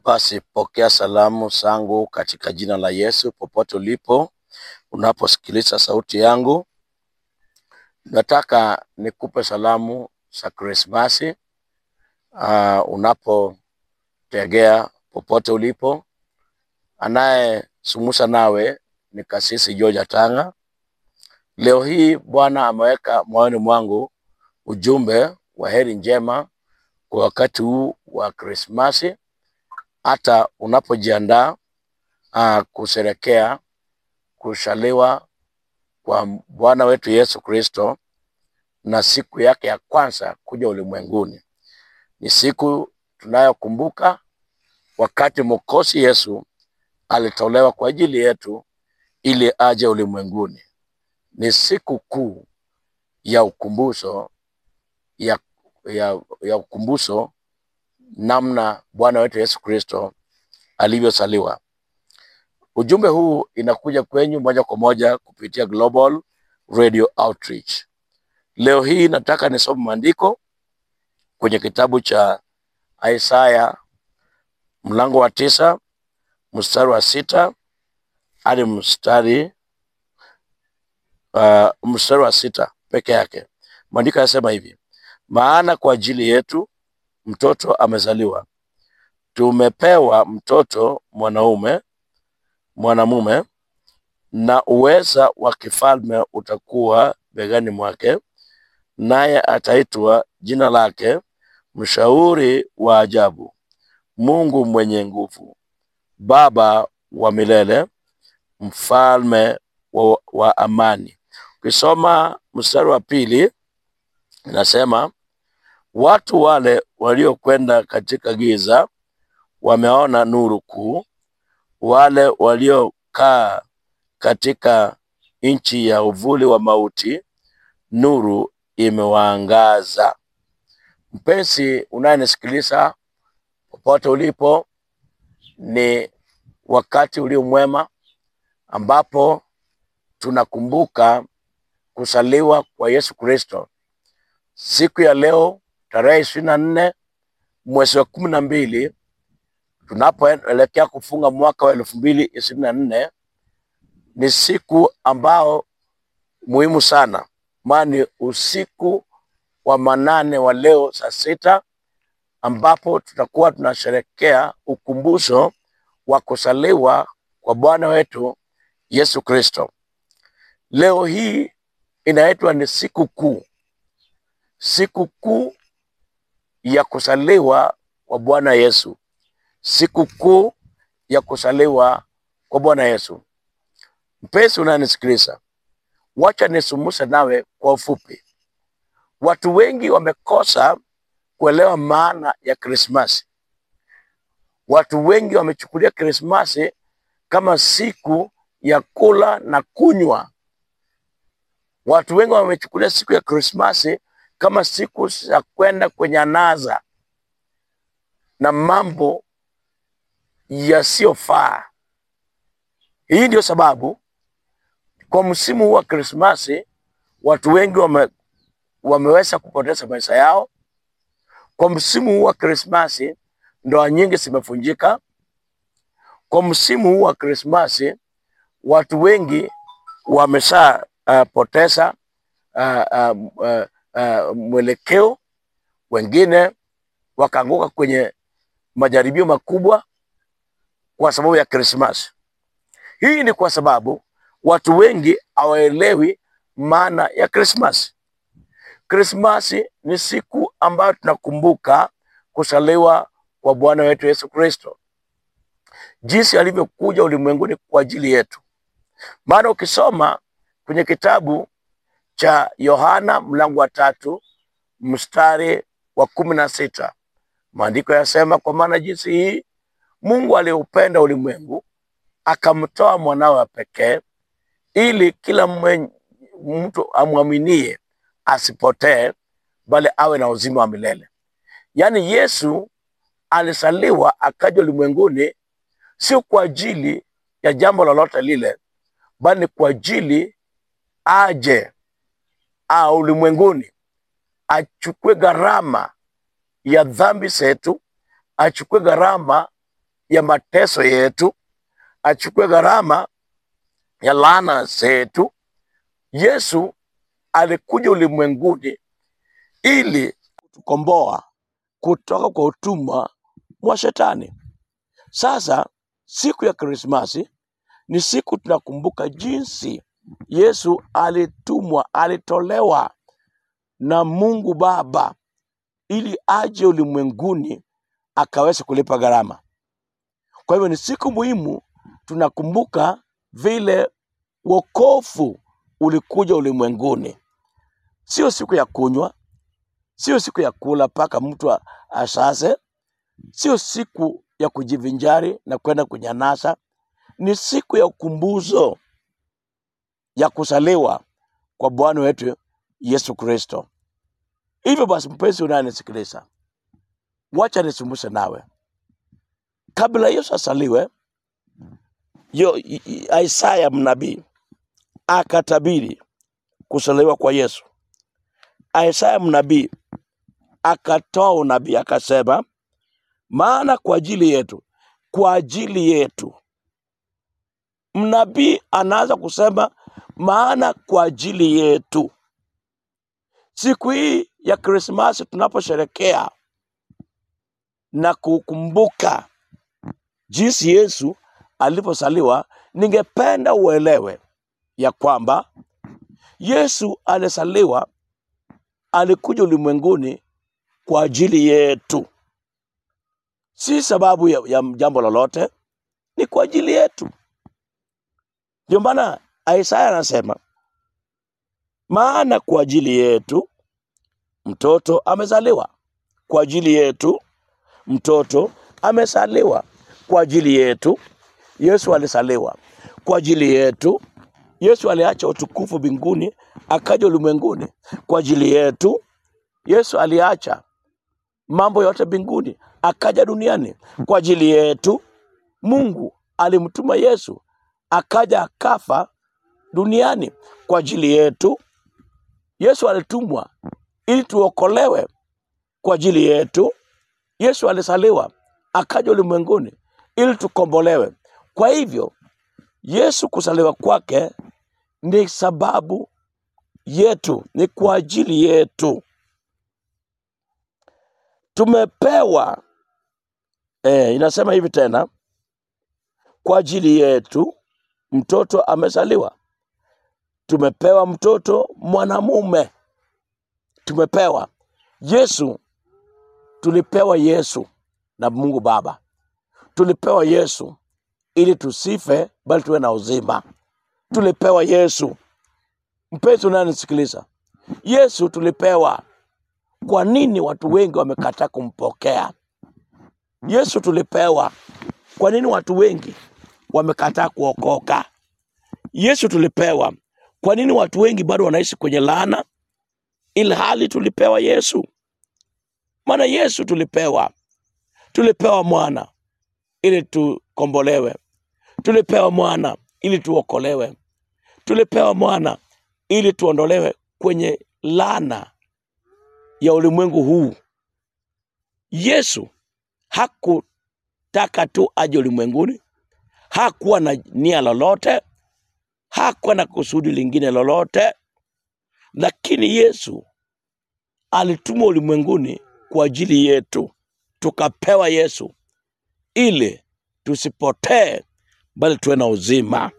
Basi pokea salamu zangu katika jina la Yesu popote ulipo, unaposikiliza sauti yangu. Nataka nikupe salamu za Krismasi uh, unapotegea popote ulipo. Anayezungumza nawe ni Kasisi George Atanga. Leo hii Bwana ameweka moyoni mwangu ujumbe wa heri njema kwa wakati huu wa Krismasi, hata unapojiandaa uh, kusherekea kushaliwa kwa Bwana wetu Yesu Kristo na siku yake ya kwanza kuja ulimwenguni. Ni siku tunayokumbuka wakati Mwokozi Yesu alitolewa kwa ajili yetu ili aje ulimwenguni. Ni siku kuu ya ukumbusho ya, ya, ya ukumbusho namna Bwana wetu Yesu Kristo alivyozaliwa. Ujumbe huu inakuja kwenyu moja kwa moja kupitia Global Radio Outreach. Leo hii nataka nisome maandiko kwenye kitabu cha Isaya mlango wa tisa mstari wa sita hadi mstari uh, mstari wa sita peke yake. Maandiko yanasema hivi: maana kwa ajili yetu mtoto amezaliwa, tumepewa mtoto mwanaume mwanamume, na uweza wa kifalme utakuwa begani mwake, naye ataitwa jina lake Mshauri wa Ajabu, Mungu mwenye nguvu, Baba wa milele, Mfalme wa, wa amani. Ukisoma mstari wa pili inasema watu wale waliokwenda katika giza wameona nuru kuu, wale waliokaa katika nchi ya uvuli wa mauti, nuru imewaangaza. Mpenzi unayenisikiliza popote ulipo, ni wakati ulio mwema ambapo tunakumbuka kusaliwa kwa Yesu Kristo. Siku ya leo tarehe ishirini na nne mwezi wa kumi na mbili tunapoelekea kufunga mwaka wa elfu mbili ishirini na nne ni siku ambao muhimu sana, maana ni usiku wa manane wa leo saa sita ambapo tutakuwa tunasherekea ukumbusho wa kusaliwa kwa Bwana wetu Yesu Kristo. Leo hii inaitwa ni siku kuu, siku kuu ya kusaliwa kwa Bwana Yesu, siku kuu ya kusaliwa kwa Bwana Yesu. Mpenzi unanisikiliza, wacha nisumuse nawe kwa ufupi. Watu wengi wamekosa kuelewa maana ya Krismasi. Watu wengi wamechukulia Krismasi kama siku ya kula na kunywa. Watu wengi wamechukulia siku ya Krismasi kama siku za kwenda kwenye anaza na mambo yasiyofaa. Hii ndio sababu kwa msimu huu wa Krismasi watu wengi wame, wameweza kupoteza maisha yao. Kwa msimu huu wa Krismasi ndoa nyingi zimevunjika. Kwa msimu huu wa Krismasi watu wengi wamesha uh, poteza uh, uh, uh, uh, mwelekeo, wengine wakaanguka kwenye majaribio makubwa kwa sababu ya Krismasi. Hii ni kwa sababu watu wengi hawaelewi maana ya Krismasi. Krismasi ni siku ambayo tunakumbuka kusaliwa kwa Bwana wetu Yesu Kristo, jinsi alivyokuja ulimwenguni kwa ajili yetu. Maana ukisoma kwenye kitabu cha Yohana mlango wa tatu mstari wa kumi na sita maandiko yasema, kwa maana jinsi hii Mungu aliupenda ulimwengu akamtoa mwanawe wa pekee, ili kila mwen, mtu amwaminie asipotee, bali awe na uzima wa milele. Yaani Yesu alisaliwa akaja ulimwenguni sio kwa ajili ya jambo lolote lile, bali ni kwa ajili aje a ulimwenguni achukue gharama ya dhambi zetu, achukue gharama ya mateso yetu, achukue gharama ya laana zetu. Yesu alikuja ulimwenguni ili kutukomboa kutoka kwa utumwa wa shetani. Sasa siku ya Krismasi ni siku tunakumbuka jinsi Yesu alitumwa, alitolewa na Mungu Baba ili aje ulimwenguni akaweze kulipa gharama. Kwa hivyo ni siku muhimu, tunakumbuka vile wokovu ulikuja ulimwenguni. Sio siku ya kunywa, sio siku ya kula mpaka mtu a- asase, sio siku ya kujivinjari na kwenda kunyanasa. Ni siku ya ukumbuzo ya kusaliwa kwa Bwana wetu Yesu Kristo. Hivyo basi, mpenzi unayenisikiliza, wacha nisumbuse nawe. Kabla Yesu asaliwe, yo, i- i- Isaya mnabii akatabiri kusaliwa kwa Yesu. Isaya mnabii akatoa unabii akasema, maana kwa ajili yetu, kwa ajili yetu. Mnabii anaanza kusema maana kwa ajili yetu. Siku hii ya Krismasi tunaposherekea na kukumbuka jinsi Yesu alivyozaliwa, ningependa uelewe ya kwamba Yesu alizaliwa, alikuja ulimwenguni kwa ajili yetu, si sababu ya, ya jambo lolote, ni kwa ajili yetu. Ndio maana Isaya anasema, maana kwa ajili yetu mtoto amezaliwa, kwa ajili yetu mtoto amezaliwa, kwa ajili yetu Yesu alizaliwa, kwa ajili yetu Yesu aliacha utukufu mbinguni akaja ulimwenguni, kwa ajili yetu Yesu aliacha mambo yote mbinguni akaja duniani, kwa ajili yetu Mungu alimtuma Yesu akaja akafa duniani kwa ajili yetu. Yesu alitumwa ili tuokolewe kwa ajili yetu. Yesu alizaliwa akaja ulimwenguni ili tukombolewe. Kwa hivyo Yesu kuzaliwa kwake ni sababu yetu, ni kwa ajili yetu. Tumepewa eh, inasema hivi tena, kwa ajili yetu mtoto amezaliwa. Tumepewa mtoto mwanamume, tumepewa Yesu. Tulipewa Yesu na Mungu Baba, tulipewa Yesu ili tusife, bali tuwe na uzima. Tulipewa Yesu. Mpenzi unayenisikiliza, Yesu tulipewa. Kwa nini watu wengi wamekataa kumpokea Yesu? Tulipewa. Kwa nini watu wengi wamekataa kuokoka? Yesu tulipewa. Kwa nini watu wengi bado wanaishi kwenye laana, ilhali tulipewa Yesu? Maana Yesu tulipewa, tulipewa mwana ili tukombolewe, tulipewa mwana ili tuokolewe, tulipewa mwana ili tuondolewe kwenye laana ya ulimwengu huu. Yesu hakutaka tu aje ulimwenguni, hakuwa na nia lolote, hakuwa na kusudi lingine lolote, lakini Yesu alitumwa ulimwenguni kwa ajili yetu, tukapewa Yesu ili tusipotee, bali tuwe na uzima.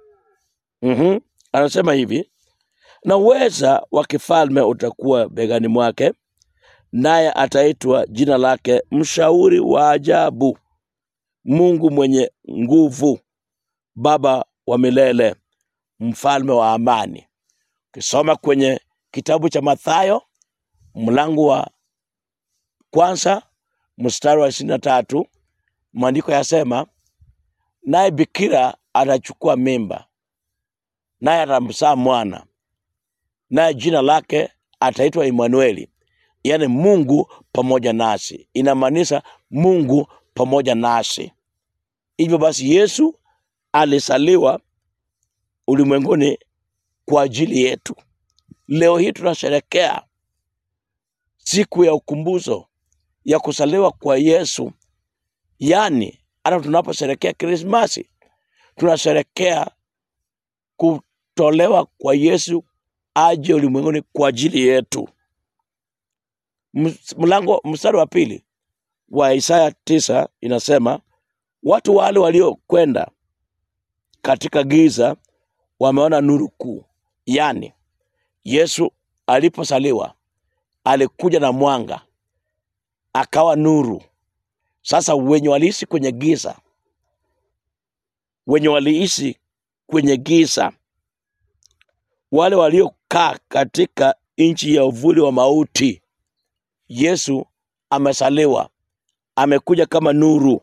mm Anasema hivi, na uweza wa kifalme utakuwa begani mwake, naye ataitwa jina lake mshauri wa ajabu, Mungu mwenye nguvu, Baba wa milele, mfalme wa amani. Ukisoma kwenye kitabu cha Mathayo mlango wa kwanza mstari wa ishirini na tatu maandiko yasema, naye bikira atachukua mimba, naye atamzaa mwana, naye jina lake ataitwa Imanueli, yaani Mungu pamoja nasi. Inamaanisha Mungu pamoja nasi. Hivyo basi, Yesu alisaliwa ulimwenguni kwa ajili yetu. Leo hii tunasherekea siku ya ukumbuzo ya kuzaliwa kwa Yesu, yaani hata tunaposherekea Krismasi tunasherekea kutolewa kwa Yesu aje ulimwenguni kwa ajili yetu. Ms- Mlango mstari wa pili wa Isaya tisa inasema watu wale waliokwenda katika giza wameona nuru kuu. Yaani Yesu alipozaliwa alikuja na mwanga, akawa nuru. Sasa wenye waliishi kwenye giza, wenye waliishi kwenye giza, wale waliokaa katika nchi ya uvuli wa mauti, Yesu amezaliwa, amekuja kama nuru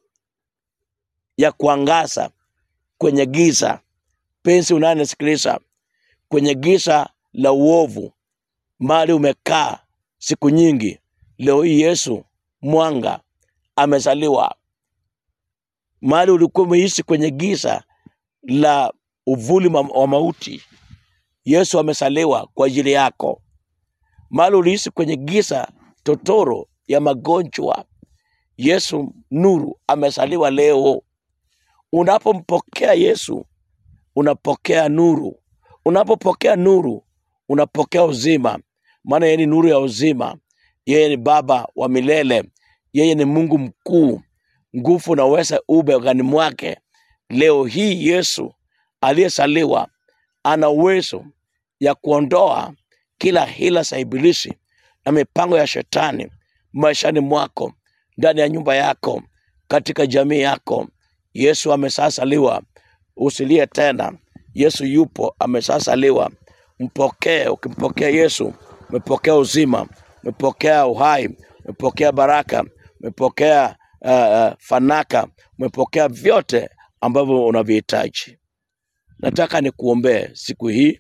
ya kuangaza kwenye giza. Penzi unayenisikiliza, kwenye giza la uovu, mali umekaa siku nyingi, leo hii Yesu mwanga amezaliwa. Mali ulikuwa umeishi kwenye giza la uvuli ma- wa mauti, Yesu amezaliwa kwa ajili yako. Mali uliishi kwenye giza totoro ya magonjwa, Yesu nuru amezaliwa leo. Unapompokea Yesu unapokea nuru. Unapopokea nuru unapokea uzima, maana yeye ni nuru ya uzima. Yeye ni Baba wa milele, yeye ni Mungu mkuu, nguvu na uweza ube gani mwake. Leo hii Yesu aliyezaliwa ana uwezo ya kuondoa kila hila za ibilisi na mipango ya shetani maishani mwako, ndani ya nyumba yako, katika jamii yako. Yesu amesasaliwa, usilie tena. Yesu yupo, amesasaliwa. Mpokee. Ukimpokea Yesu umepokea uzima, umepokea uhai, umepokea baraka, umepokea uh, uh, fanaka, umepokea vyote ambavyo unavihitaji. Nataka nikuombee siku hii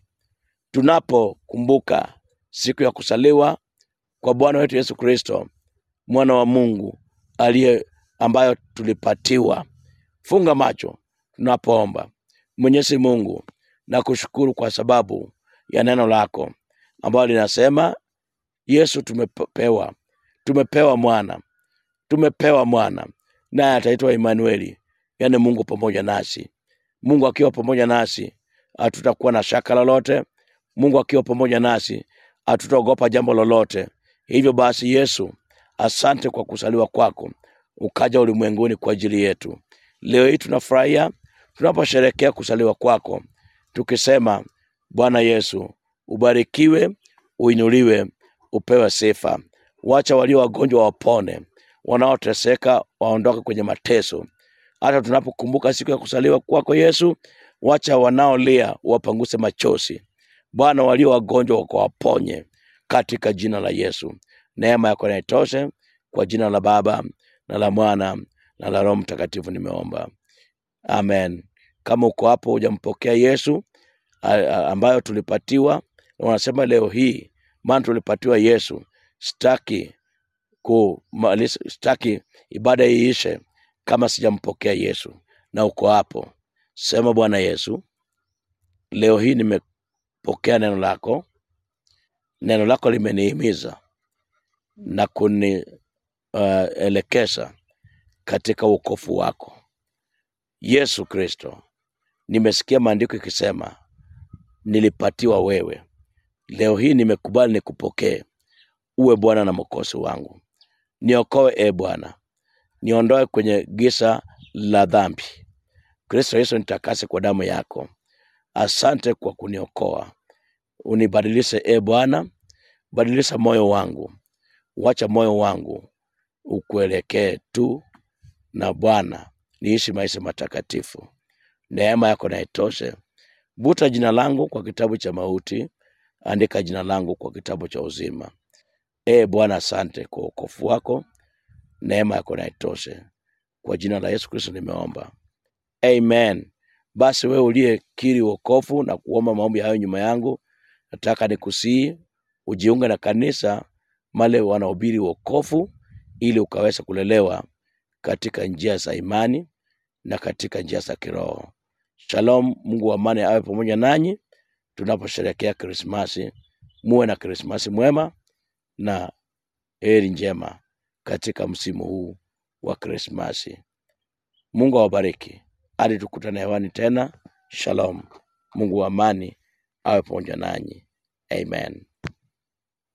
tunapokumbuka siku ya kusaliwa kwa Bwana wetu Yesu Kristo, mwana wa Mungu aliye ambayo tulipatiwa. Funga macho tunapoomba. Mwenyezi Mungu, nakushukuru kwa sababu ya neno lako ambalo linasema Yesu tumepewa, tumepewa mwana, tumepewa mwana, naye ataitwa Imanueli, yaani Mungu pamoja nasi. Mungu akiwa pamoja nasi, hatutakuwa na shaka lolote. Mungu akiwa pamoja nasi, hatutaogopa jambo lolote. Hivyo basi, Yesu, asante kwa kusaliwa kwako, ukaja ulimwenguni kwa ajili yetu. Leo hii tunafurahia tunaposherekea kusaliwa kwako, tukisema Bwana Yesu, ubarikiwe, uinuliwe, upewe sifa. Wacha walio wagonjwa wapone, wanaoteseka waondoke kwenye mateso. Hata tunapokumbuka siku ya kusaliwa kwako Yesu, wacha wanaolia wapanguse machozi. Bwana, walio wagonjwa wakawaponye katika jina la Yesu. Neema yako na itoshe, kwa jina la Baba na la Mwana na la Roho Mtakatifu nimeomba, amen. Kama uko hapo hujampokea Yesu a- a- ambayo tulipatiwa, na wanasema leo hii, maana tulipatiwa Yesu, sitaki kumaliza, sitaki ibada iishe kama sijampokea Yesu, na uko hapo, sema Bwana Yesu, leo hii nimepokea neno lako, neno lako limenihimiza na kunielekeza katika wokovu wako. Yesu Kristo, nimesikia maandiko ikisema nilipatiwa wewe. Leo hii nimekubali nikupokee, uwe Bwana na mwokozi wangu. Niokoe e Bwana, niondoe kwenye giza la dhambi. Kristo Yesu, nitakase kwa damu yako. Asante kwa kuniokoa, unibadilishe e Bwana, badilisha moyo wangu, wacha moyo wangu ukuelekee tu na Bwana, niishi maisha matakatifu. Neema yako na itoshe. Vuta jina langu kwa kitabu cha mauti, andika jina langu kwa kitabu cha uzima. Ee Bwana, asante kwa wokovu wako, neema yako na itoshe. Kwa jina la Yesu Kristo nimeomba, amen. Basi wewe uliyekiri wokovu na kuomba maombi hayo nyuma yangu, nataka nikusii ujiunge na kanisa male wanahubiri wokovu, ili ukaweza kulelewa katika njia za imani na katika njia za kiroho. Shalom, Mungu wa amani awe pamoja nanyi tunaposherehekea Krismasi. Muwe na Krismasi mwema na heri njema katika msimu huu wa Krismasi. Mungu awabariki hadi tukutane hewani tena. Shalom. Mungu wa amani awe pamoja nanyi. Amen.